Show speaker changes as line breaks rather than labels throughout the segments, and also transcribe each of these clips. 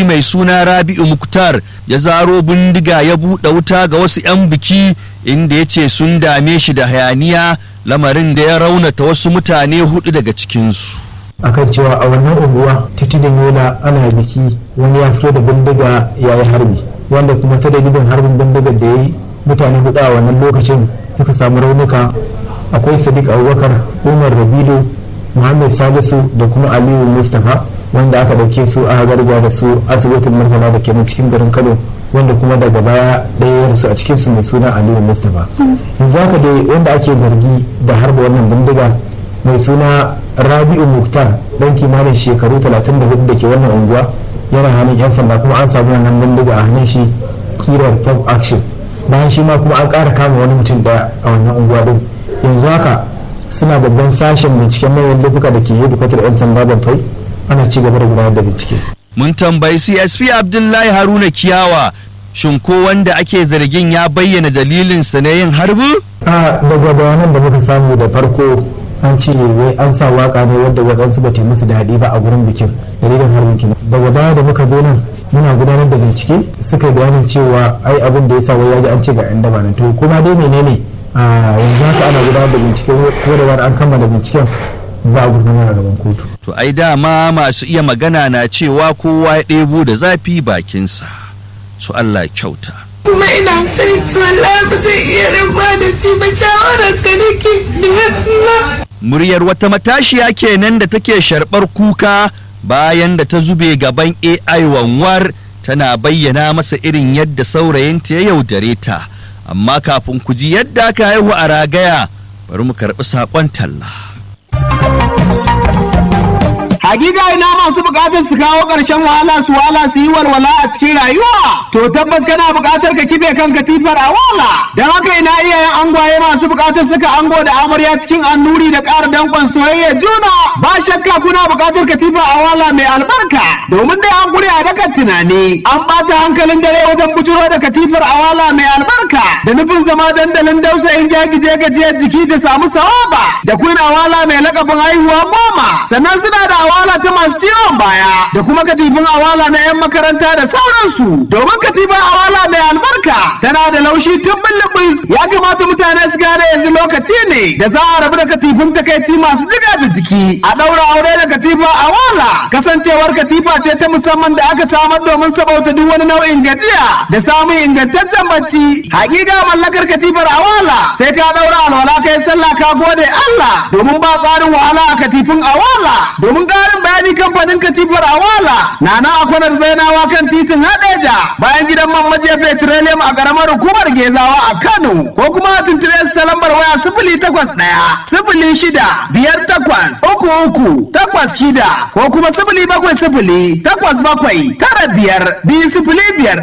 biki mai suna rabi'u muktar ya zaro bindiga ya buɗe wuta ga wasu 'yan biki inda ya ce sun dame shi da hayaniya lamarin da ya raunata wasu mutane hudu daga cikinsu
akan cewa a wannan unguwa ta tudun yola ana biki wani ya fito da bindiga ya yi harbi wanda kuma ta dalilin harbin bindigar da ya yi mutane hudu a wannan lokacin suka samu raunuka akwai sadiq abubakar umar rabilu muhammad salisu da kuma aliyu mustapha wanda aka ɗauke su a garga da su asibitin murtala da kenan cikin garin kano wanda kuma daga baya ɗaya ya rasu a cikinsu mai suna aliyu mustapha yanzu haka dai wanda ake zargi da harba wannan bindiga mai suna rabi'u muktar dan kimanin shekaru 34 da ke wannan unguwa yana hannun 'yan sanda kuma an samu wannan bindiga a hannun shi kirar pop action bayan shi ma kuma an ƙara kama wani mutum daya a wannan unguwa din yanzu haka suna babban sashen binciken manyan laifuka da ke hedikwatar 'yan sanda banfai ana ci gaba da gudanar da bincike
mun tambayi csp abdullahi haruna kiyawa shin ko wanda ake zargin ya bayyana dalilinsa na yin harbi
a daga bayanan da muka samu da farko an ce wai an sa waka ne wadda waɗansu ba ta musu daɗi ba a gurin bikin dalilin harbin kenan daga baya da muka zo nan muna gudanar da bincike suka yi bayanin cewa ai abin da ya sa wai ya ji an ce ga 'yan daba nan to kuma dai menene a yanzu haka ana gudanar da bincike ko da an kammala binciken za a gurfanar a gaban kotu
to ai dama masu iya magana na cewa kowa ya ɗebo da zafi bakinsa su Allah kyauta
kuma ina son ci wallahi ba zai iya raba da ci ba shawarar ka nake da
muryar wata matashiya kenan da take sharɓar kuka bayan da ta zube gaban AI wanwar tana bayyana masa irin yadda saurayinta ya yaudare ta amma kafin ku ji yadda aka haihu a ragaya bari mu karɓi saƙon talla.
Hakika ina masu bukatar su kawo ƙarshen wahala su wahala su yi walwala a cikin rayuwa. To tabbas kana bukatar ka kife kan katifar a wala. Don haka ina iyayen angwaye masu bukatar suka ango da amarya cikin annuri da ƙara danƙon soyayya juna. Ba shakka kuna bukatar katifar a wala mai albarka. Domin dai an gure a dakan tunani. An ɓata hankalin dare wajen bujuro da katifar a wala mai albarka. Da nufin zama dandalin dausayin jagije gajiyar jiki da samu sawaba. Da kun awala mai lakabin haihuwa goma. Sannan suna da awala ta masu ciwon baya da kuma katifin awala na 'yan makaranta da sauransu domin katifin awala mai albarka tana da laushi tun bulbus ya kamata mutane su gane yanzu lokaci ne da za a rabu da katifin takaici masu jiga da jiki a ɗaura aure da katifa awala kasancewar katifa ce ta musamman da aka samar domin sabauta duk wani nau'in gajiya da samun ingantaccen bacci hakika mallakar katifar awala sai ka ɗaura alwala kai sallah ka gode Allah domin ba tsarin wahala a katifin awala domin ƙarin bayani kamfanin katifar awala na nan a kwanar zainawa kan titin hadeja bayan gidan man majiya petroleum a ƙaramar hukumar gezawa a kano ko kuma a tuntube su ta lambar waya sifili takwas ɗaya sifili shida biyar takwas uku uku takwas shida ko kuma sifili bakwai sifili takwas bakwai tara biyar biyu sifili biyar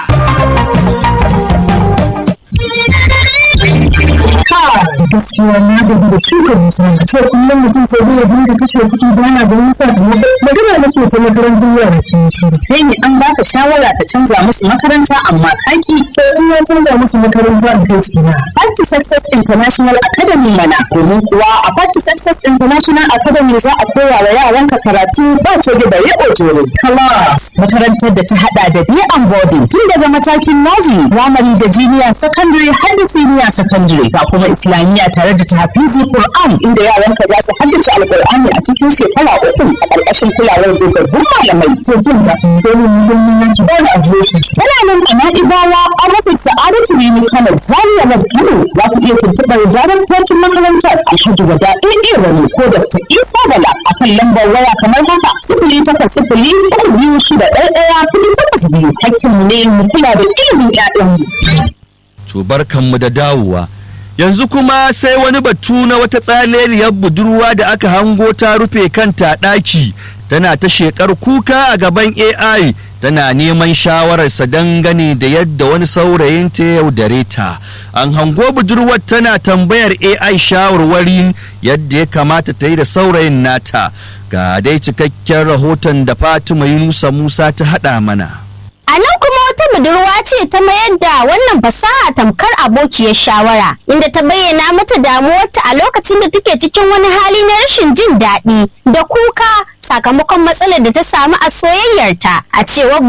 ɗaya.
gaskiya na gaji da shuka dusa ce kullum mutum sai dai ya dinga kashe kuɗi bana da nisa magana nake ta makarantar yara ke shiru
kai ne an baka shawara ka canza musu makaranta amma kaki
to in ya canza musu makaranta in kai su na
Party Success International Academy mana domin kuwa a Party Success International Academy za a koya wa yaranka karatu ba coge da riƙo jere class makarantar da ta hada da day and boarding tun daga matakin nursery primary da junior secondary har da senior secondary ga kuma islamiyya tare da tahfizi Qur'an inda yaranka za su haddace alqur'ani a cikin shekara uku a ƙarƙashin kulawar dogaggun malamai
to jin da dole muhimmin yanki ba da adireshi
tana nan a na'ibawa a rufin sa'adatu ne kano zaria road kano za ku iya tuntuɓar daren tocin makarantar alhaji wada ɗaiɗe wani ko da ta isa bala a kan lambar waya kamar haka sifili takwas sifili uku biyu shida ɗaya ɗaya kuɗi takwas biyu hakkinmu ne mu kula da ilimin ƴaƴanmu.
to barkanmu da dawowa yanzu kuma sai wani batu na wata tsaleliyar budurwa da aka hango ta rufe kanta ɗaki tana ta shekar kuka a gaban AI tana neman shawararsa dangane da yadda wani saurayin ta yaudare ta an hango budurwar tana tambayar AI shawarwarin yadda ya kamata ta yi da saurayin nata ga dai cikakken rahoton da Fatima Yunusa Musa ta haɗa mana.
A nan kuma wata budurwa ce ta mayar da wannan fasaha tamkar abokiyar shawara inda ta bayyana mata damuwarta a lokacin da take cikin wani hali na rashin jin daɗi da kuka sakamakon matsalar da ta samu a soyayyarta a cewar